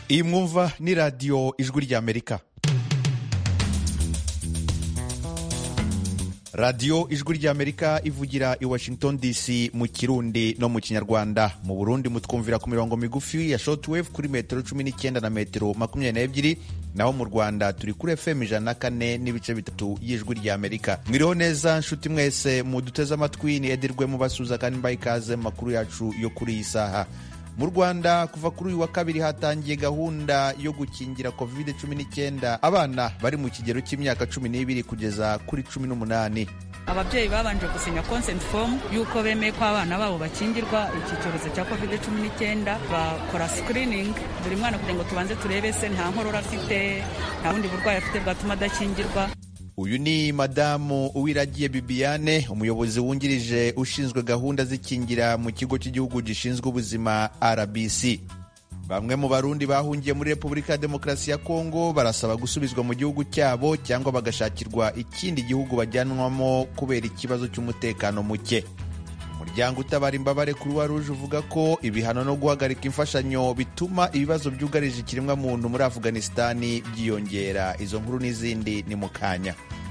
iyi mwumva ni radiyo ijwi ry'amerika radiyo ijwi ry'amerika ivugira i washington dc mu kirundi no mu kinyarwanda mu burundi mutwumvira ku mirongo migufi ya shortwave kuri metero cumi n'icyenda na metero makumyabiri n'ebyiri naho mu rwanda turi kuri fm ijana na kane n'ibice bitatu y'ijwi ry'amerika mwiriho neza nshuti mwese muduteze amatwi ni edirwe mubasuza kandi mbaye ikaze mu makuru yacu yo kuri iyi saha mu rwanda kuva kuri uyu wa kabiri hatangiye gahunda yo gukingira covid 19 abana bari mu kigero cy'imyaka cumi n'ibiri kugeza kuri cumi n'umunani ababyeyi babanje gusinya consent form y'uko bemeye ko abana babo bakingirwa iki cyorezo cya covid 19 bakora screening buri mwana kugira ngo tubanze turebe se nta nkorora afite nta bundi burwayi afite bwatuma adakingirwa uyu ni madamu uwiragiye bibiane umuyobozi wungirije ushinzwe gahunda z'ikingira mu kigo cy'igihugu gishinzwe ubuzima rbc bamwe mu barundi bahungiye muri repubulika ya demokarasi ya kongo barasaba gusubizwa mu gihugu cyabo cyangwa bagashakirwa ikindi gihugu bajyanwamo kubera ikibazo cy'umutekano muke umuryango utabara imbabare kuruwa ruje uvuga ko ibihano no guhagarika imfashanyo bituma ibibazo byugarije ikiremwamuntu muri afuganisitani byiyongera izo nkuru n'izindi ni mu kanya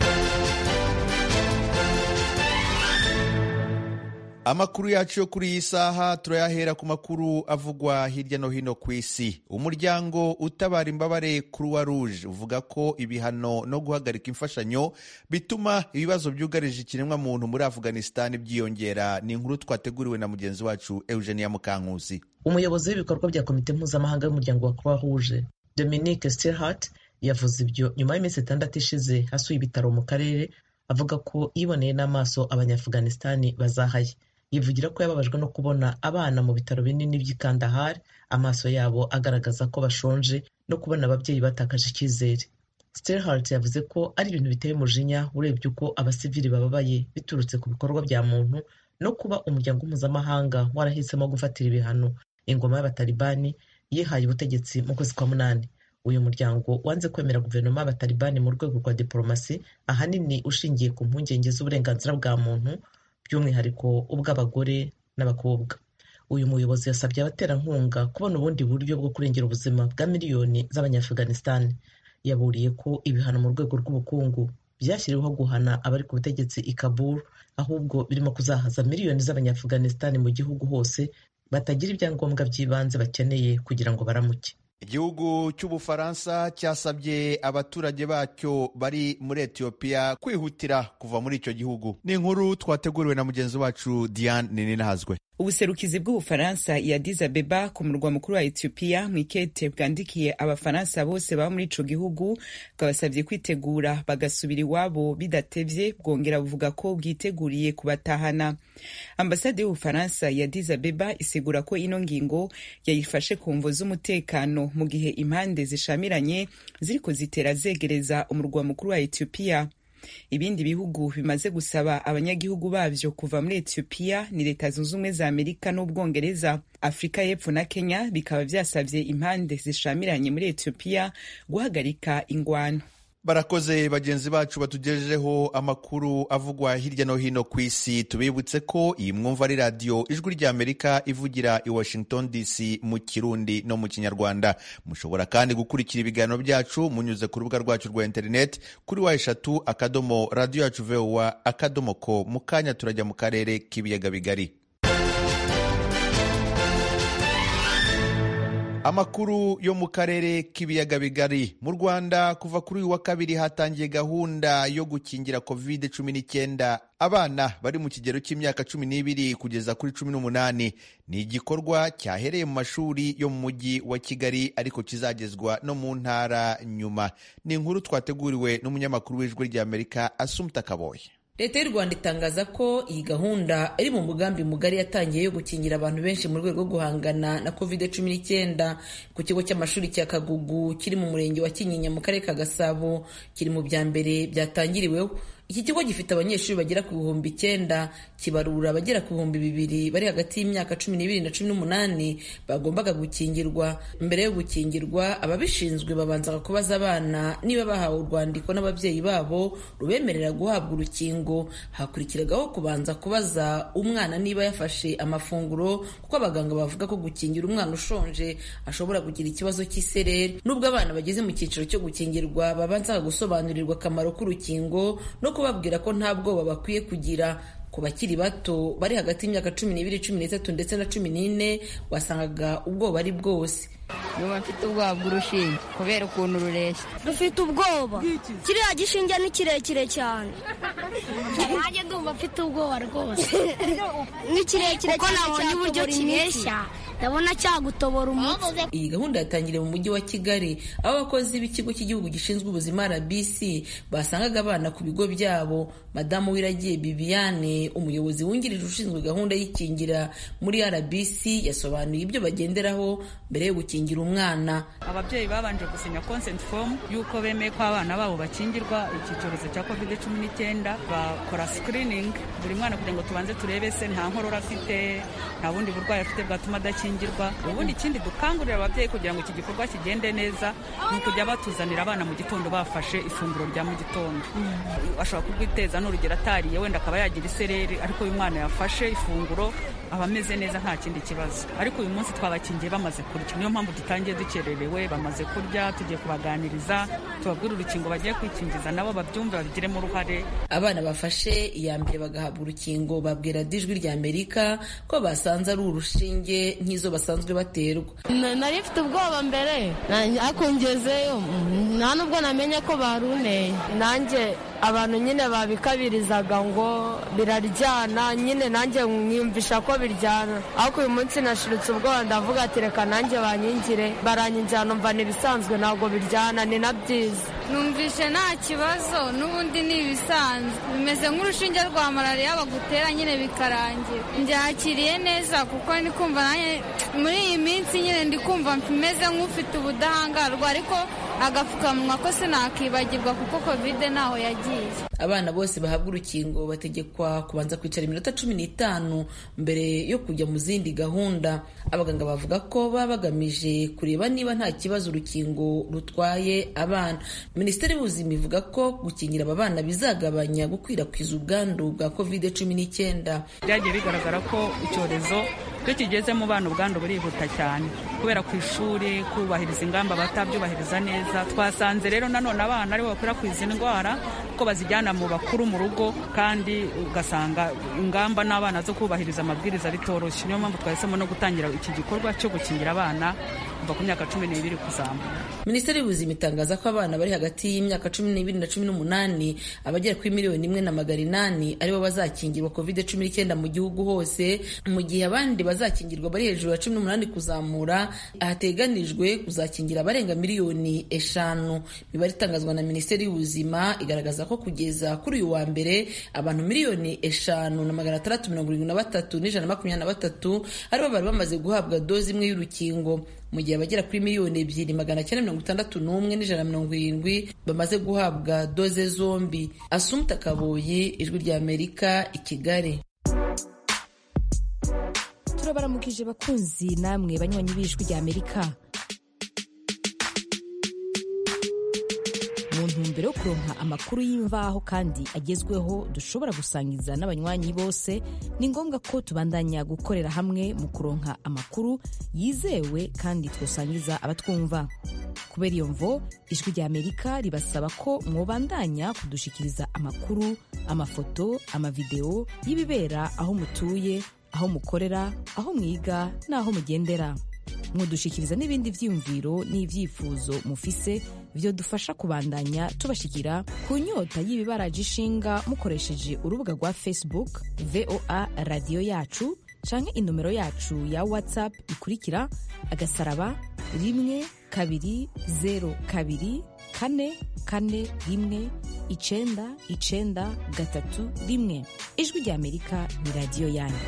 amakuru yacu yo kuri iyi saha turayahera ku makuru avugwa hirya no hino ku isi umuryango utabara imbabare kuruwa ruje uvuga ko ibihano no guhagarika imfashanyo bituma ibibazo byugarije ikiremwamuntu muri afuganisitani byiyongera ni inkuru twateguriwe na mugenzi wacu eugenia mukankusi umuyobozi w'ibikorwa bya komite mpuzamahanga y'umuryango wa croix rouge dominique stilhart yavuze ibyo nyuma y'iminsi itandatu ishize hasuye ibitaro mu karere avuga ko yiboneye n'amaso abanyafuganisitani bazahaye yivugira ko yababajwe no kubona abana mu bitaro binini by'i Kandahar amaso yabo agaragaza ko bashonje no kubona ababyeyi batakaje icyizere Stelhart yavuze ko ari ibintu biteye umujinya urebye uko abasivili bababaye biturutse ku bikorwa bya muntu no kuba umuryango mpuzamahanga warahisemo gufatira ibihano ingoma y'abatalibani yihaye ubutegetsi mu kwezi kwa munani uyu muryango wanze kwemera guverinoma y'abatalibani mu rwego rwa diporomasi ahanini ushingiye ku mpungenge z'uburenganzira bwa muntu by'umwihariko ubw'abagore n'abakobwa uyu muyobozi yasabye abaterankunga kubona ubundi buryo bwo kurengera ubuzima bwa miliyoni z'abanyafuganisitani yaburiye ko ibihano mu rwego rw'ubukungu byashyiriweho guhana abari ku butegetsi i Kabul ahubwo birimo kuzahaza miliyoni z'abanyafuganisitani mu gihugu hose batagira ibyangombwa by'ibanze bakeneye kugira ngo baramuke igihugu cy'ubufaransa cyasabye abaturage bacyo bari muri etiyopiya kwihutira kuva muri icyo gihugu ni inkuru twateguriwe na mugenzi wacu diane nininahazwe ubuserukizi bw'ubufaransa ya Addis Abeba ku murwa mukuru wa Ethiopia mu ikete bwandikiye abafaransa bose baba muri ico gihugu bwabasabye kwitegura bagasubira iwabo bidatevye bwongera buvuga ko bwiteguriye kubatahana ambasade y'ubufaransa ya Addis Abeba isigura ko ino ngingo yayifashe ku mvo z'umutekano mu gihe impande zishamiranye ziriko zitera zegereza umurwa mukuru wa Ethiopia ibindi bihugu bimaze gusaba abanyagihugu bavyo kuva muri Ethiopia ni leta zunze ubumwe za Amerika n'Ubwongereza Afurika y'Epfo na Kenya bikaba vyasavye impande zishamiranye muri Ethiopia guhagarika ingwano barakoze bagenzi bacu batugejejeho amakuru avugwa hirya no hino ku isi tubibutse ko iyi mwumva ari radiyo ijwi ry'amerika ivugira i washington dc mu kirundi no mu kinyarwanda mushobora kandi gukurikira ibiganiro byacu munyuze ku rubuga rwacu rwa interineti kuri wa eshatu akadomo radiyo yacu vowa akadomo ko mu kanya turajya mu karere k'ibiyaga bigari amakuru yo mu karere k'ibiyaga bigari mu rwanda kuva kuri uyu wa kabiri hatangiye gahunda yo gukingira covid cumi n'icyenda abana bari mu kigero cy'imyaka cumi n'ibiri kugeza kuri cumi n'umunani ni igikorwa cyahereye mu mashuri yo mu mujyi wa kigali ariko kizagezwa no mu ntara nyuma ni inkuru twateguriwe n'umunyamakuru w'ijwi ry'amerika asumta kaboye leta y'u rwanda itangaza ko iyi gahunda iri mu mugambi mugari yatangiye yo gukingira abantu benshi mu rwego rwo guhangana na covid cumi n'icyenda ku kigo cy'amashuri cya kagugu kiri mu murenge wa kinyinya mu karere ka gasabo kiri mu bya mbere byatangiriweho iki kigo gifite abanyeshuri bagera ku bihumbi icyenda kibarura abagera ku bihumbi bibiri bari hagati y'imyaka cumi n'ibiri na cumi n'umunani bagombaga gukingirwa mbere yo gukingirwa ababishinzwe babanzaga kubaza abana niba bahawe urwandiko n'ababyeyi babo rubemerera guhabwa urukingo hakurikiragaho kubanza kubaza umwana niba yafashe amafunguro kuko abaganga bavuga ko gukingira umwana ushonje ashobora kugira ikibazo cy'isereri nubwo abana bageze mu cyiciro cyo gukingirwa babanza gusobanurirwa akamaro k'urukingo no kubabwira ko nta bwoba bakwiye kugira ku bakiri bato bari hagati y'imyaka cumi n'ibiri cumi n'itatu ndetse na cumi n'ine wasangaga ubwoba ari bwose nyuma mfite ubwoba bw'urushinge kubera ukuntu rureshya dufite ubwoba kiriya gishinge ni kirekire cyane nanjye ndumva mfite ubwoba rwose ni kirekire cyane nabonye uburyo kireshya ndabona cyagutobora umutwe iyi gahunda yatangiriye mu mujyi wa kigali aho abakozi b'ikigo cy'igihugu gishinzwe ubuzima rbc basangaga abana ku bigo byabo madamu wiragiye bibiane umuyobozi wungirije ushinzwe gahunda y'ikingira muri rbc yasobanuye ibyo bagenderaho mbere yo gukingira umwana ababyeyi babanje gusinya consent form y'uko bemeye ko abana babo bakingirwa iki cyorezo cya covid cumi n'icyenda bakora screening buri mwana kugira ngo tubanze turebe se nta nkorora afite nta bundi burwayi afite bwatuma adakingirwa ubundi ikindi dukangurira ababyeyi kugira ngo iki gikorwa kigende neza ni ukujya batuzanira abana mu gitondo bafashe ifunguro rya mu gitondo ashobora kurwiteza n'urugero atariye wenda akaba yagira isereri ariko uyu mwana yafashe ifunguro aba ameze neza nta kindi kibazo ariko uyu munsi twabakingiye bamaze kurya niyo mpamvu dutangiye dukererewe bamaze kurya tugiye kubaganiriza tubabwire urukingo bagiye kwikingiza nabo babyumve babigiremo uruhare abana bafashe iya mbere bagahabwa urukingo babwira dijwi rya amerika ko basanze ari urushinge nk'izo basanzwe baterwa nari mfite ubwoba mbere ariko ngezeyo nta nubwo namenye ko baruneye nanjye abantu nyine babikabirizaga ngo biraryana nyine nanjye mwiyumvisha ko biryana ariko uyu munsi nashiritse ubwoba ndavuga ati reka nanjye banyingire baranyinjira numva ni ibisanzwe ntabwo biryana ni na byiza numvishe nta kibazo n'ubundi ni ibisanzwe bimeze nk'urushinge rwa malariya bagutera nyine bikarangira mbyakiriye neza kuko ndi kumva nanjye muri iyi minsi nyine ndi kumva meze nk'ufite ubudahangarwa ariko agapfukamunwa ko sinakibagirwa kuko kovide ntaho yagiye abana bose bahabwa urukingo bategekwa kubanza kwicara iminota cumi n'itanu mbere yo kujya mu zindi gahunda abaganga bavuga ko baba bagamije kureba niba nta kibazo urukingo rutwaye abana minisiteri y'ubuzima ivuga ko gukingira aba bana bizagabanya gukwirakwiza ubwandu bwa kovide cumi n'icyenda byagiye bigaragara ko icyorezo iyo kigeze mu bana ubwandu burihuta cyane kubera ku ishuri kubahiriza ingamba batabyubahiriza neza twasanze rero nanone abana aribo bakwirakwiza indwara ko bazijyana mu bakuru mu rugo kandi ugasanga ingamba n'abana zo kubahiriza amabwiriza bitoroshye niyo mpamvu twahisemo no gutangira iki gikorwa cyo gukingira abana kuva ku myaka cumi n'ibiri kuzamura minisiteri y'ubuzima itangaza ko abana bari hagati y'imyaka cumi n'ibiri na cumi n'umunani abagera kuri miliyoni imwe na magana inani aribo bazakingirwa covid cumi n'icyenda mu gihugu hose mu gihe abandi bazakingirwa bari hejuru ya cumi n'umunani kuzamura hateganijwe kuzakingira abarenga miliyoni eshanu imibare itangazwa na minisiteri y'ubuzima igaragaza ko kugeza kuri uyu wa mbere abantu miliyoni eshanu na magana atandatu mirongo irindwi na batatu n'ijana na makumyabiri na batatu aribo bari bamaze guhabwa dozi imwe y'urukingo mu gihe abagera kuri miliyoni ebyiri magana cyenda mirongo itandatu n'umwe n'ijana na mirongo irindwi bamaze guhabwa doze zombi asumta kaboyi ijwi rya amerika i kigali turabaramukije bakunzi namwe banywanyi b'ijwi rya amerika mu ntumbero yo kuronka amakuru y'imvaho kandi agezweho dushobora gusangiza n'abanywanyi bose ni ngombwa ko tubandanya gukorera hamwe mu kuronka amakuru yizewe kandi twosangiza abatwumva kubera iyo mvo ijwi rya amerika ribasaba ko mwobandanya kudushikiriza amakuru amafoto amavideo y'ibibera aho mutuye aho mukorera aho mwiga n'aho mugendera mudushikiriza n'ibindi vyiyumviro n'ivyifuzo mufise vyo dufasha kubandanya tubashikira ku nyota y'ibibaraje ishinga mukoresheje urubuga rwa facebook voa radiyo yacu canke inomero yacu ya whatsapp ikurikira agasaraba rimwe kabiri zero kabiri kane kane rimwe icenda icenda gatatu rimwe ijwi rya amerika ni radiyo yanyu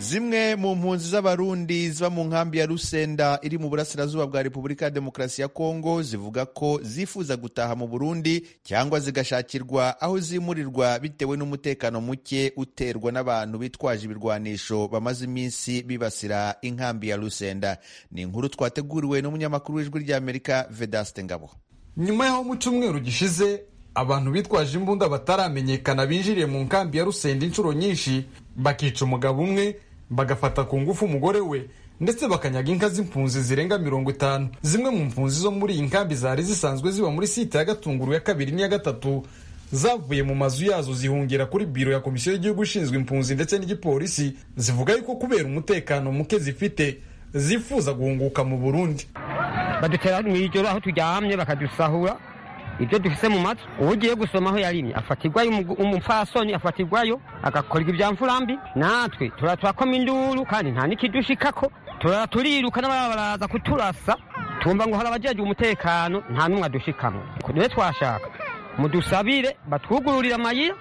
zimwe mu mpunzi z'abarundi ziba mu nkambi ya rusenda iri mu burasirazuba bwa repubulika ya demokarasi ya kongo zivuga ko zifuza gutaha mu burundi cyangwa zigashakirwa aho zimurirwa bitewe n'umutekano muke uterwa n'abantu bitwaje ibirwanisho bamaze iminsi bibasira inkambi ya rusenda ni inkuru twateguriwe n'umunyamakuru w'ijwi ry'amerika vedaste ngabo nyuma y'aho mu cyumweru gishize abantu bitwaje imbunda bataramenyekana binjiriye mu nkambi ya rusenda inshuro nyinshi bakica umugabo umwe bagafata ku ngufu umugore we ndetse bakanyaga inka z'impunzi zirenga mirongo itanu zimwe mu mpunzi zo muri iyi nkambi zari zisanzwe ziba muri site ya gatunguru ya kabiri n'iya gatatu zavuye mu mazu yazo zihungira kuri biro ya komisiyo y'igihugu ishinzwe impunzi ndetse n'igipolisi zivuga yuko kubera umutekano muke zifite zifuza guhunguka mu burundi badutera mu ijoro aho turyamye bakadusahura ibyo dufise mu matwi uwo ugiye gusoma aho yarimye afatirwayo umupfasoni afatirwayo agakorwa ibyamfurambi natwe turatwakoma induru kandi nta n'ikidushikako turara turiruka n'ababa baraza kuturasa tumva ngo hari abajeje umutekano nta n'umwe adushikamwe niwe twashaka mudusabire batwugururire amayira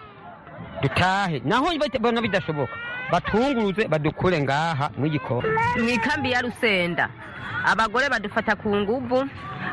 dutahe naho bona bidashoboka batunguruze badukure ngaha mw'igikoni mu ikambi ya rusenda abagore badufata ku nguvu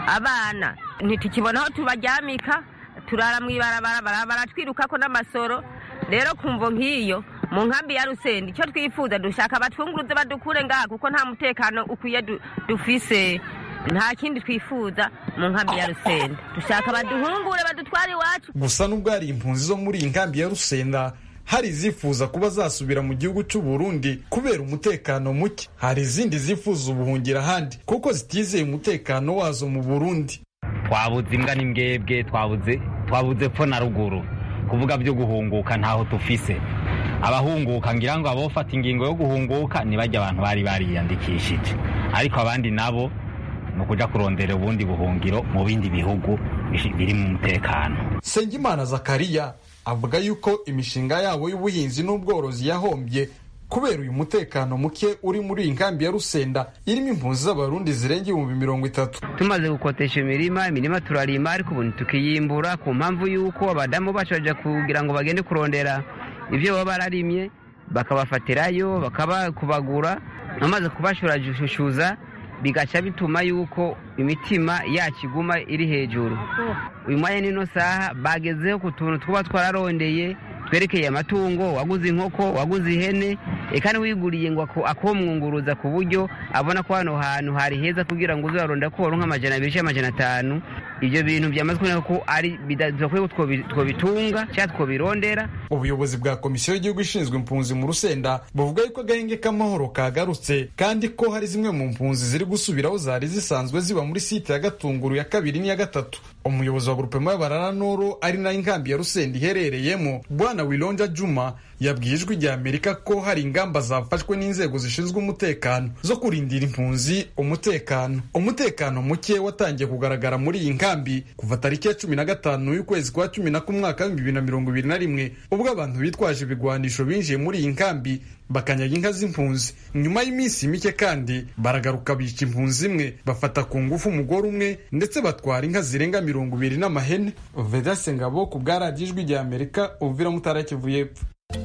abana ntitukibona aho tubaryamika turara mu ibarabara baratwirukako n'amasoro rero kumvo nk'iyo mu nkambi ya rusenda icyo twifuza dushaka batwunguruze badukure ngaha kuko nta mutekano ukwiye dufise nta kindi twifuza mu nkambi ya rusenda dushaka baduhungure badutware iwacu gusa n'ubwo hari impunzi zo muri iyi nkambi ya rusenda hari izifuza kuba zasubira mu gihugu cy'u Burundi kubera umutekano muke hari izindi zifuza ubuhungira ahandi kuko zitizeye umutekano wazo mu Burundi twabuze imbwa n'imbwebwe twabuze twabuze pfo na ruguru kuvuga byo guhunguka ntaho tufise abahunguka ngira ngo abofata ingingo yo guhunguka ntibajya abantu bari bariyandikishije ariko abandi nabo ni ukuja kurondera ubundi buhungiro mu bindi bihugu biri mu mutekano Sengimana Zakariya avuga yuko imishinga yabo y'ubuhinzi n'ubworozi yahombye kubera uyu mutekano muke uri muri iyi nkambi ya rusenda irimo impunzi z'abarundi zirenga ibihumbi mirongo itatu tumaze gukotesha imirima imirima turarima ariko ubu tukiyimbura ku mpamvu y'uko abadamu bacu baja kugira ngo bagende kurondera ibyo baba bararimye bakabafatirayo bakabakubagura bamaze kubashurashushuza bigaca bituma yuko imitima yacu iguma iri hejuru uyu mwanya n'ino saha bagezeho ku tuntu twaba twararondeye twerekeye amatungo waguze inkoko waguze ihene eka wiguriye ngo akomwunguruza ku buryo abona ko hano hantu hari heza kugira ngo uzaronda ko waronka amajana abiri cyangwa amajana atanu ibyo bintu byamaze kuboneka ko ari bidakwiye ko twobitunga cyangwa twobirondera ubuyobozi bwa komisiyo y'igihugu ishinzwe impunzi mu rusenda buvuga yuko agahenge k'amahoro kagarutse kandi ko hari zimwe mu mpunzi ziri gusubiraho zari zisanzwe ziba muri site ya gatunguru ya kabiri n'iya gatatu umuyobozi wa grupema y'abarara noro ari nayo inkambi ya rusenda iherereyemo bwana wilonja juma yabwiye ijwi rya amerika ko hari ingamba zafashwe n'inzego zishinzwe umutekano zo kurindira impunzi umutekano umutekano muke watangiye kugaragara muri iyi nkambi kuva tariki ya cumi na gatanu y'ukwezi kwa cumi na kumwaka w'ibihumbi bibiri na mirongo ibiri na rimwe ubwo abantu bitwaje ibigwanisho binjiye muri iyi nkambi bakanyaga inka z'impunzi nyuma y'iminsi mike kandi baragaruka bica impunzi imwe bafata ku ngufu umugore umwe ndetse batwara inka zirenga mirongo ibiri n'amahene vedase ngabo ku bwa radiyo ijwi rya amerika uvira mutara kivu y'epfo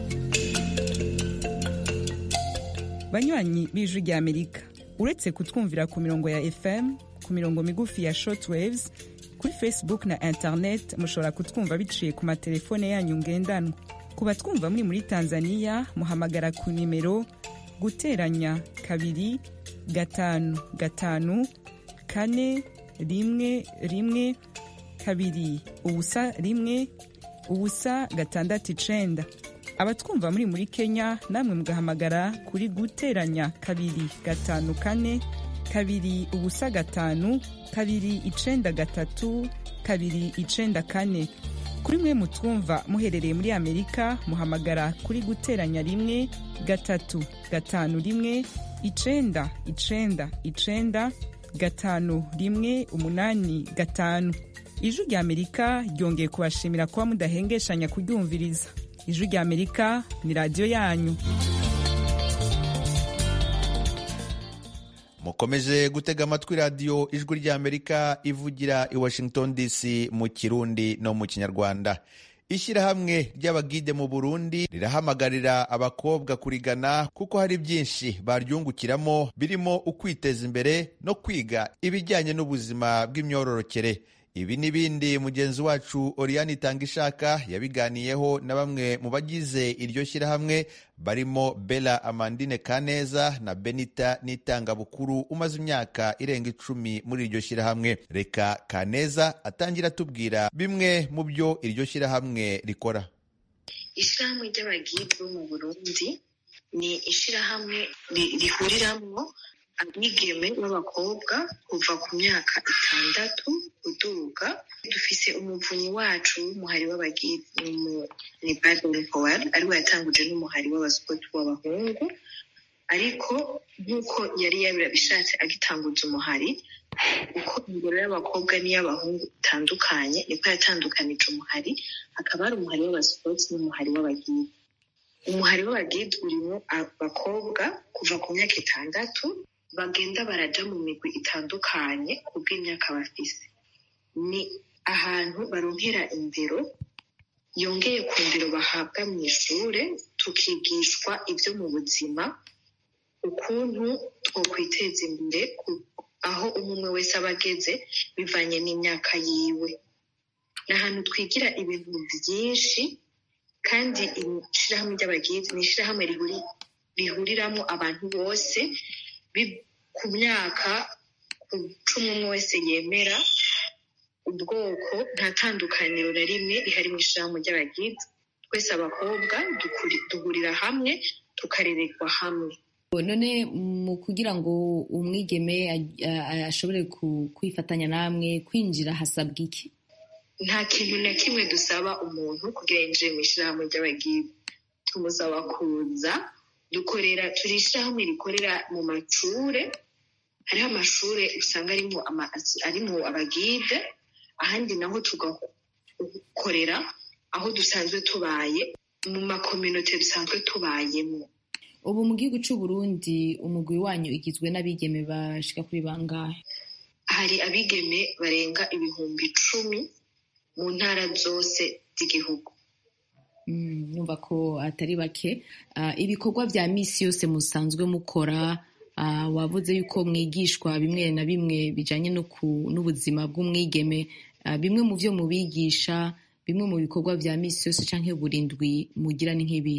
banywanyi b'ijwi rya amerika uretse kutwumvira ku mirongo ya fm ku mirongo migufi ya shortwaves kuri facebook na internet mushobora kutwumva biciye ku matelefone yanyu ngendanwa ku batwumva muri muri tanzania muhamagara ku nimero guteranya kabiri gatanu gatanu kane rimwe rimwe kabiri ubusa rimwe ubusa gatandatu icenda abatwumva muri muri kenya namwe mugahamagara kuri guteranya kabiri gatanu kane kabiri ubusa gatanu kabiri icenda gatatu kabiri icenda kane kuri mwe mutwumva muherereye muri amerika muhamagara kuri guteranya rimwe gatatu gatanu rimwe icenda icenda icenda gatanu rimwe umunani gatanu ijwi rya amerika ryongeye kubashimira kuba mudahengeshanya kuryumviriza ijwi rya amerika ni radiyo yanyu mukomeje gutega amatwi radiyo ijwi ry'amerika ivugira i washington dc mu kirundi no mu kinyarwanda ishyirahamwe ry'abagide mu burundi rirahamagarira abakobwa kurigana kuko hari byinshi baryungukiramo birimo ukwiteza imbere no kwiga ibijyanye n'ubuzima bw'imyororokere ibi n'ibindi mugenzi wacu Oriane Itangishaka yabiganiyeho na bamwe mu bagize iryo shyirahamwe barimo Bella Amandine Kaneza na Benita Nitangabukuru umaze imyaka irenga icumi muri iryo shyirahamwe reka Kaneza atangira atubwira bimwe mu byo iryo shyirahamwe rikora ishyirahamwe ry'abagide bo mu burundi ni ishyirahamwe rihuriramo abigeme b'abakobwa kuva ku myaka itandatu uduga dufise umuvunyi wacu w'umuhari w'abagide ni Bible Howard ariwe yatanguje n'umuhari w'abasipoti w'abahungu ariko nk'uko yari yabishatse agitanguza umuhari uko ingero y'abakobwa n'iy'abahungu itandukanye niko yatandukanije umuhari hakaba hari umuhari w'abasipoti n'umuhari w'abagide umuhari w'abagide urimo abakobwa kuva ku myaka itandatu bagenda baraja mu migwi itandukanye ku bw'imyaka bafise ni ahantu baronkera indero yongeye ku ndero bahabwa mu ishure tukigishwa ibyo mu buzima ukuntu twokwiteza imbere aho umwe wese aba ageze bivanye n'imyaka yiwe ni ahantu twigira ibintu byinshi kandi ishyirahamwe ry'abagide ni ishyirahamwe rihuriramo abantu bose ku myaka ku cumi umwe wese yemera ubwoko nta tandukaniro na rimwe rihari mu ishyirahamwe ry'abagide twese abakobwa duhurira hamwe tukarererwa hamwe none mu kugira ngo umwigeme ashobore kwifatanya namwe kwinjira hasabwa iki nta kintu na kimwe dusaba umuntu kugira yinjire mu ishyirahamwe ry'abagide tumusaba kuza dukorera turi ishyirahamwe rikorera mu macure hariho amashure usanga arimo abagide ahandi naho tugakorera aho dusanzwe tubaye mu makominote dusanzwe tubayemo ubu mu gihugu cy'u Burundi umugwi wanyu igizwe n'abigeme bashika kuri bangahe hari abigeme barenga ibihumbi icumi mu ntara zose z'igihugu numva ko atari bake ibikorwa bya misi yose musanzwe mukora wavuze yuko mwigishwa bimwe na bimwe bijyanye n'ubuzima bw'umwigeme bimwe mu byo mubigisha bimwe mu bikorwa bya misi yose cyangwa burindwi mugira ni nk'ibi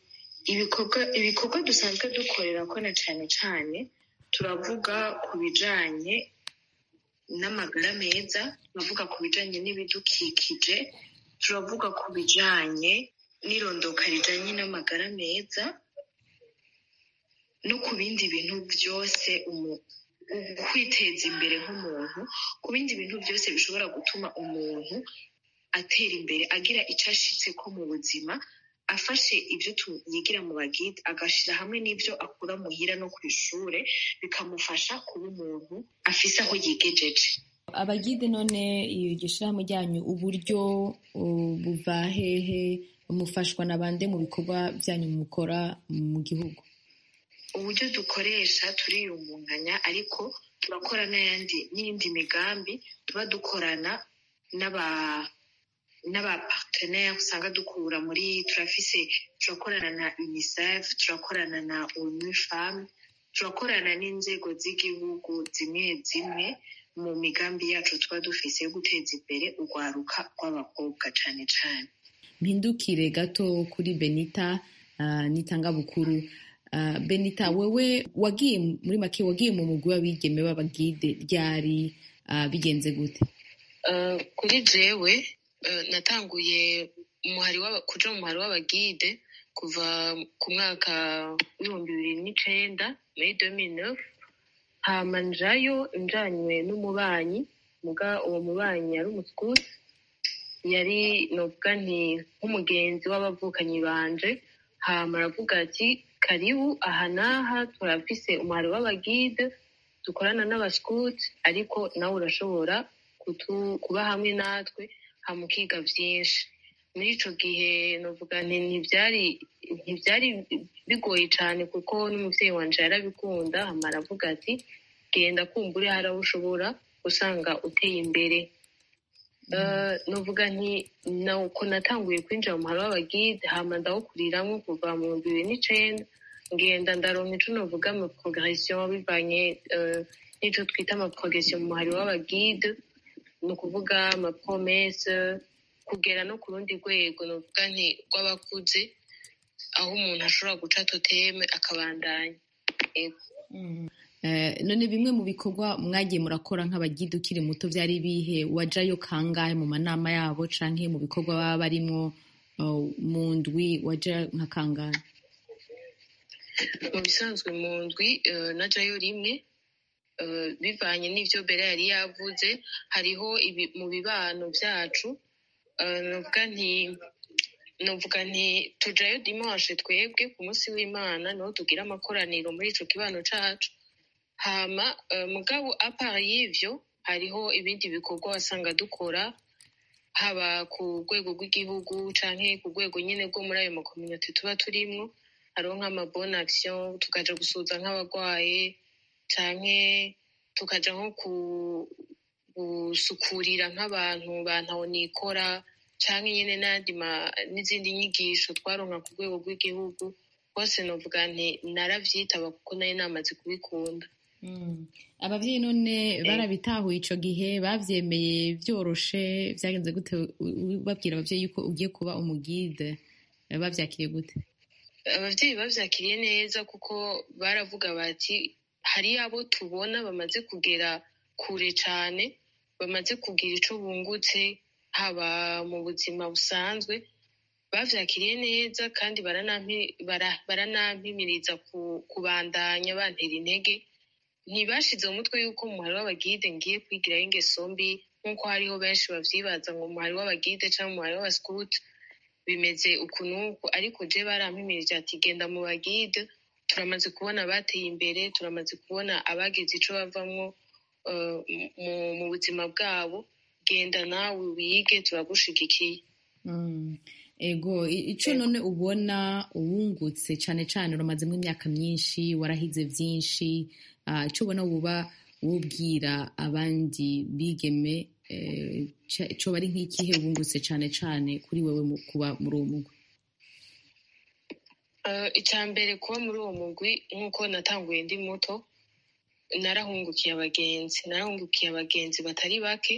ibikorwa dusanzwe dukorera ko na cyane cyane turavuga ku bijyanye n'amagara meza turavuga ku bijyanye n'ibidukikije turavuga ku bijyanye n'irondoka rijyanye n'amagara meza no ku bindi bintu byose kwiteza imbere nk'umuntu ku bindi bintu byose bishobora gutuma umuntu atera imbere agira icyo ashitse ko mu buzima afashe ibyo yigira mu bagide agashyira hamwe n'ibyo akura muhira no ku ishuri bikamufasha kuba umuntu afise aho yigejeje abagide none iryo shyirahamwe ryanyu uburyo buva hehe mufashwa na bande mu bikorwa byanyu mukora mu gihugu uburyo dukoresha turiyungunganya ariko turakora n'ayandi n'iyindi migambi tuba dukorana n'aba n'abapartenere usanga dukura muri turafise turakorana na unicef turakorana na onu femme turakorana n'inzego z'igihugu zimwe zimwe mu migambi yacu tuba dufise yo guteza imbere urwaruka rw'abakobwa cyane cyane mpindukire gato kuri benita uh, nitangabukuru uh, benita wewe wagiye muri make wagiye mu mugwi w'abigeme b'abagide ryari uh, bigenze gute uh, kuri jewe uh, natanguye umuhari kuja mu muhari w'abagide kuva ku mwaka w'ibihumbi bibiri n'icenda muri 2009 hama njayo njanywe n'umubanyi muga uwo mubanyi yari umuskuti yari novuga nti nk'umugenzi w'abavukanyi banje hama aravuga ati karibu aha n'aha turafise umuhari w'abagide dukorana n'abaskuti ariko nawe urashobora kuba hamwe natwe hama ukiga vyinshi muri ico gihe novuga nti ntivyari ntivyari bigoye cane kuko n'umuvyeyi wanje yarabikunda hama aravuga ati genda kumbure hari aho ushobora usanga uteye imbere Eh, novuga nti nuko natanguye kwinjira mu muhari w'abagide hama ndawukuriramwo kuva mu bihumbi bibiri n'icenda ngenda ndaronka ico novuga ama progression bivanye eh, n'ico twita ama progression mu muhari w'abagide ni ukuvuga ama promesse kugera no ku rundi rwego novuga nti rw'abakuze aho umuntu ashobora guca toteme akabandanya Ego. Eh, none bimwe mu bikorwa mwagiye murakora nk'abagide ukiri muto byari bihe wajayo kangahe mu manama yabo canke mu bikorwa baba barimwo uh, mu ndwi waja nka kangahe mu bisanzwe mu ndwi eh, najayo rimwe eh, bivanye n'ivyo bera yari yavuze hariho ibi- mu bibano vyacu eh, novuga nti novuga nti tujayo dimanche twebwe ku munsi w'imana niho tugira amakoraniro muri ico kibano cacu hama eh, mugabo apart y'ivyo hariho ibindi bikorwa wasanga dukora haba ku rwego rw'igihugu canke ku rwego nyene rwo muri ayo makominote tuba turimwo hariho nk'amabone action tukaja gusuza nk'abarwaye canke tukaja nko ku gusukurira nk'abantu bantaho nikora canke nyene n'andi ma- n'izindi nyigisho twaronka ku rwego rw'igihugu hose novuga nti naravyitaba kuko nari namaze kubikunda abavyeyi none barabitahuye ico gihe bavyemeye vyoroshe vyagenze gute U- u- babwira abavyeyi yuko ugiye kuba umugide Eh, bavyakiriye gute abavyeyi bavyakiriye neza kuko baravuga bati hari abo tubona bamaze kugera kure cane bamaze kugira ico bungutse haba mu buzima busanzwe bavyakiriye neza kandi baranampi- bara- baranampimiriza ku- kubandanya bantera intege ntibashize mu mutwe yuko mu muhari w'abagide ngiye kwigirayo ingeso mbi nk'uko hariho benshi bavyibaza ngo umuhari w'abagide canke umuhari w'abascout bimeze uku n'uku ariko je barampimirije ati genda mu bagide turamaze kubona abateye imbere turamaze kubona abagize ico bavamwo eh, mu- mu buzima bwabo genda nawe wige turagushigikiye Mm. ego i- ico none ubona uwungutse cane cane uramazemo imyaka myinshi warahize vyinshi ah, ico ubona woba wobwira abandi bigeme eh, ca- coba ari nk'ikihe wungutse cane cane kuri wewe mu kuba muri uwo mugwi Eh, icya mbere kuba muri uwo mugwi nk'uko natanguye ndi muto narahungukiye abagenzi narahungukiye abagenzi batari bake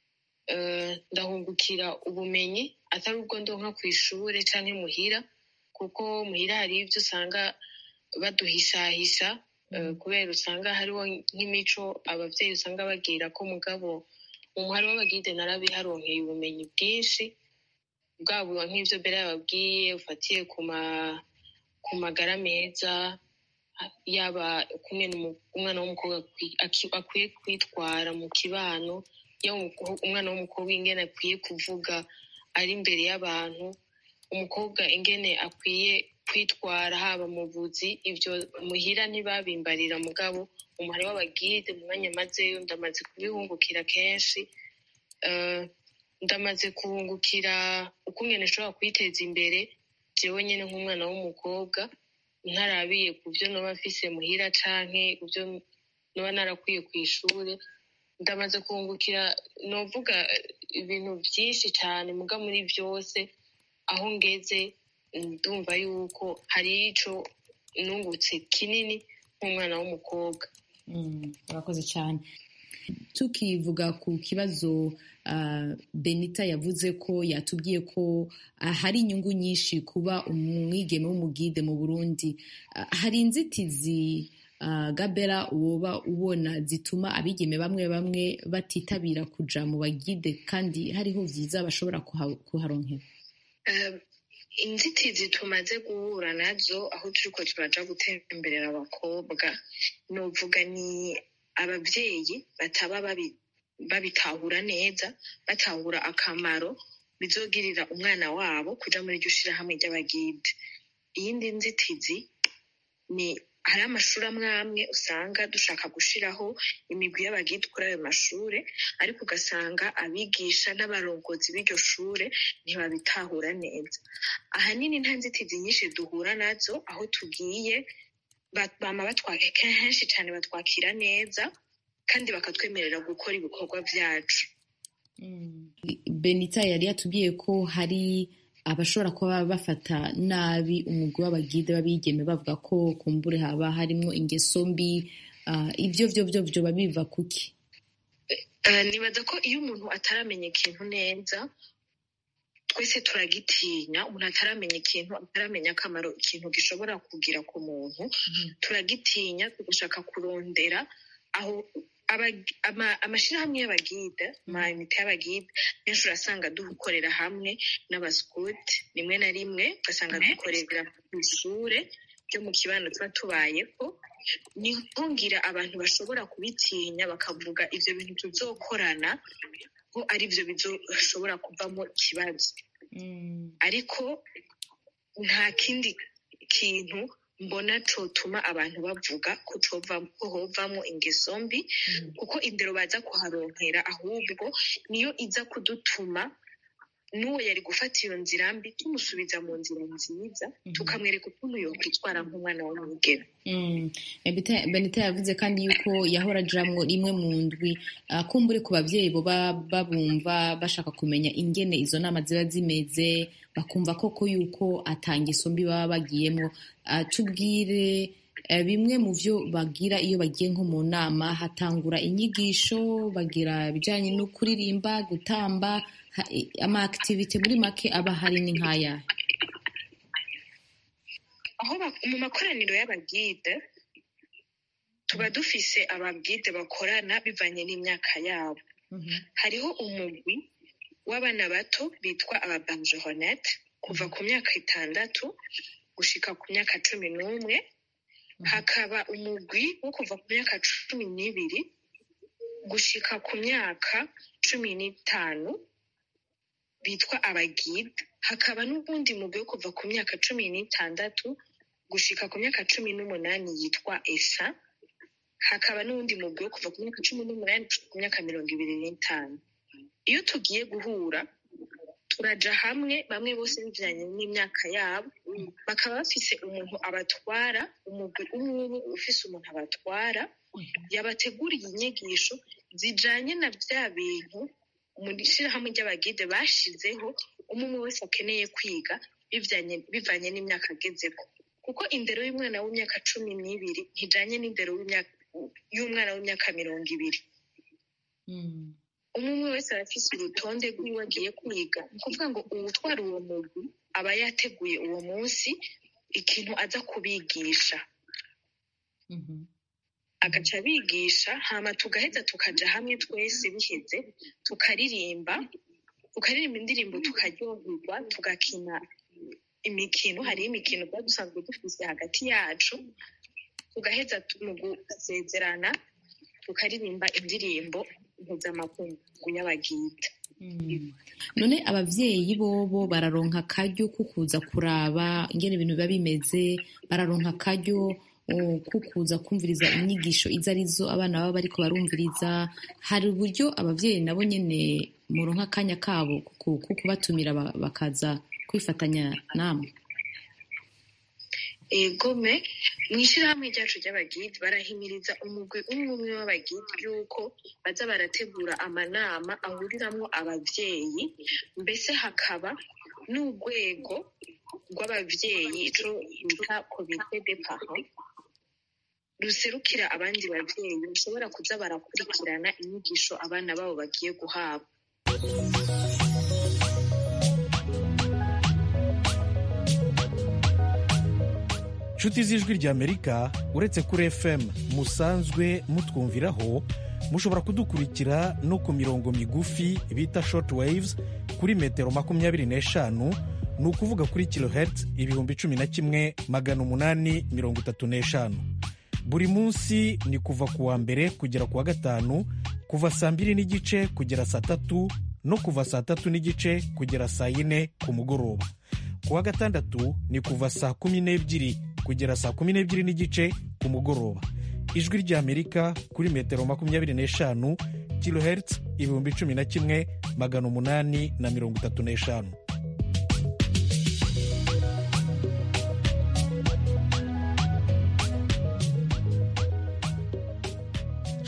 Eh, ndahungukira ubumenyi atari ubwo ndonka ku ishure canke muhira kuko muhira hari ivyo usanga baduhishahisha eh, kubera usanga hariho nk'imico abavyeyi usanga bagira ko mugabo mu muhari w'abagide narabiharonkeye ubumenyi bwinshi bwaba nk'ivyo mbere yababwiye ufatiye ku ma ku magara meza yaba kumwe umwana w'umukobwa akwi- aki- akwiye kwitwara mu kibano yaba umuko- umwana w'umukobwa ingene akwiye kuvuga ari imbere y'abantu umukobwa ingene akwiye kwitwara haba mu buzi ivyo muhira ntibabimbarira mugabo umuhari w'abagide mu mwanya mazeyo ndamaze kubihungukira kenshi Eh, ndamaze kuhungukira ukungene nshobora kwiteza imbere jewe nyene nk'umwana w'umukobwa ntarabiye ku byo noba mfise muhira canke ku byo noba narakwiye ku ishure ndamaze kuhungukira novuga eh, ibintu vyinshi cane muga muri vyose aho ngeze ndumva yuko hari ico nungutse kinini nk'umwana w'umukobwa Mm, urakoze cyane tukivuga ku kibazo ah, benita yavuze ko yatubwiye ko ah, hari inyungu nyinshi kuba umwigeme w'umugide mu burundi Ah, hari inzitizi ah, gabera woba ubona zituma abigeme bamwe bamwe batitabira kuja mu bagide kandi hariho vyiza bashobora kuha- kuharonkera Eh, inzitizi tumaze guhura nazo aho turiko turaja gutemberera abakobwa novuga ni abavyeyi bataba babi- babitahura neza batahura akamaro bizogirira umwana wabo kuja muri iryo shirahamwe ry'abagide iyindi nzitizi ni hari amashuri amwe amwe usanga dushaka gushiraho imigwi y'abagide kuri ayo mashure ariko ugasanga abigisha n'abarongozi b'iryo shure ntibabitahura neza ahanini nta nzitizi nyinshi duhura nazo aho tugiye ba- bama batwaka kenshi cyane batwakira neza kandi bakatwemerera gukora ibikorwa vyacu benita yari yatubwiye ko hari abashobora kuba bafata nabi umugwi w'abagide b'abigeme bavuga ko kumbure haba harimo ingeso mbi ibyo byo byo byo biva kuki nibaza ko iyo umuntu ataramenya ikintu neza twese turagitinya umuntu ataramenya ikintu ataramenya akamaro ikintu gishobora kugira ku muntu turagitinya tugashaka kurondera aho amashyirahamwe y'abagide amayinite y'abagide benshi urasanga dukorera hamwe n'abasikuti rimwe na rimwe ugasanga dukorera ku ishuri ryo mu kibano tuba tubayeho ni ngira abantu bashobora kubitinya bakavuga ibyo bintu tuzokorana ko ari byo bishobora kuvamo ikibazo ariko nta kindi kintu mbona cotuma abantu bavuga ko hovamo ingeso mbi kuko indero baza kuharonkera ahubwo niyo iza kudutuma n'uwo yari gufata iyo nzira mbi tumusubiza mu nzira nziza tukamwereka ukuntu yokwitwara nk'umwana w'umugeni benita yavuze kandi yuko yahora ajamwo rimwe mu ndwi kumbure ku babyeyi boba babumva bashaka kumenya ingene izo nama ziba zimeze bakumva koko yuko atangeso mbi baba bagiyemo tubwire bimwe mu byo bagira iyo bagiye nko mu nama hatangura inyigisho bagira ibijyanye no kuririmba gutamba ama akitivite muri make aba hari ni nk'aya aho mu makoraniro y'abagide tuba dufise ababwide bakorana bivanye n'imyaka yabo hariho umugwi w'abana bato bitwa ababanjoronete kuva ku myaka itandatu gushika ku myaka cumi n'umwe hakaba umugwi wo kuva ku myaka cumi n'ibiri gushika ku myaka cumi n'itanu bitwa abagide hakaba n'ubundi mugwi wo kuva ku myaka cumi n'itandatu gushika ku myaka cumi n'umunani yitwa esa hakaba n'uwundi mugwi wo kuva ku myaka cumi n'umunani gushika ku myaka mirongo ibiri n'itanu iyo tugiye guhura turaja hamwe bamwe bose bijanye n'imyaka yabo bakaba bafise umuntu abatwara umugwi umwe umwe ufise umuntu abatwara yabateguriye inyigisho zijanye na vya bintu mu ishirahamwe ry'abagide bashizeho umwe wese akeneye kwiga bivanye n'imyaka agezeko kuko indero y'umwana w'imyaka cumi n'ibiri ntijanye n'indero y'umwana w'imyaka mirongo ibiri umwe umwe wese arafise urutonde rw'iwe agiye kwiga ni ukuvuga ngo uwutwara uwo mugwi aba yateguye uwo munsi ikintu aza kubigisha agaca abigisha hama tugaheza tukaja hamwe twese biheze tukaririmba tukaririmba indirimbo tukaryoherwa tugakina imikino hariho imikino tuba dusanzwe dufise hagati yacu tugaheza mu gusezerana tukaririmba indirimbo mpuzamakungu y'abagida none abavyeyi bobo bararonka akaryo ko kuza kuraba ingene ibintu biba bimeze bararonka akaryo ko kuza kumviriza inyigisho izo arizo abana baba bariko barumviriza hari uburyo abavyeyi nabo nyene muronka akanya kabo ko kubatumira bakaza kwifatanya namwe egome mu ishyirahamwe ryacu ry'abagidi barahimiriza umugwi umwe umwe w'abagidi yuko baza barategura amanama ahuriramwo abavyeyi mbese hakaba n'urwego rw'abavyeyi ico bita komite de parent ruserukira abandi bavyeyi bashobora kuza barakurikirana inyigisho abana babo bagiye guhabwa inshuti z'ijwi ry'amerika uretse kuri fm musanzwe mutwumviraho mushobora kudukurikira no ku mirongo migufi bita short waves kuri metero makumyabiri n'eshanu ni ukuvuga kuri kilohertz ibihumbi cumi na kimwe magana umunani mirongo itatu n'eshanu buri munsi ni kuva ku wa mbere kugera ku wa gatanu kuva saa mbiri n'igice kugera saa tatu no kuva saa tatu n'igice kugera saa yine ku mugoroba ku wa gatandatu ni kuva saa kumi n'ebyiri kugera saa kumi n'ebyiri n'igice ku mugoroba ijwi ry'amerika kuri metero makumyabiri n'eshanu kilohertz ibihumbi cumi na kimwe magana umunani na mirongo itatu n'eshanu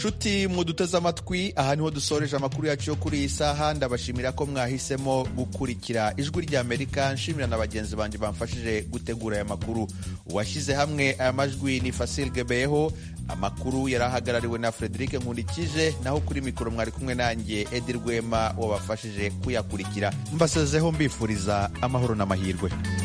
nshuti muduteze amatwi aha niho dusoreje amakuru yacu yo kuri iyi saha ndabashimira ko mwahisemo gukurikira ijwi ry'amerika nshimira na bagenzi banjye bamfashije gutegura aya makuru uwashyize hamwe aya majwi ni fasil gebeyeho amakuru yari ahagarariwe na frederic nkundikije naho kuri mikoro mwari kumwe nanjye edi rwema wabafashije kuyakurikira mbasezeho mbifuriza amahoro n'amahirwe